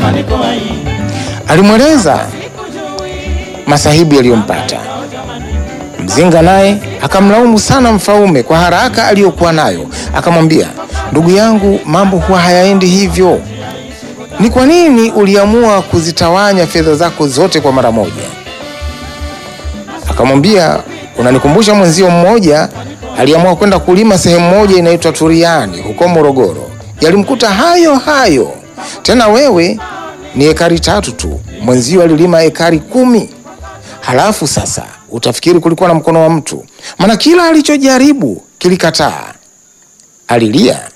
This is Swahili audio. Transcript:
Alimweleza masahibu yaliyompata. Mzinga naye akamlaumu sana Mfaume kwa haraka aliyokuwa nayo, akamwambia, ndugu yangu, mambo huwa hayaendi hivyo. Ni kwa nini uliamua kuzitawanya fedha zako zote kwa mara moja? Akamwambia, unanikumbusha mwenzio mmoja aliamua kwenda kulima sehemu moja inaitwa Turiani huko Morogoro. Yalimkuta hayo hayo. Tena wewe ni ekari tatu tu, mwenzio alilima ekari kumi. Halafu sasa utafikiri kulikuwa na mkono wa mtu, maana kila alichojaribu kilikataa. Alilia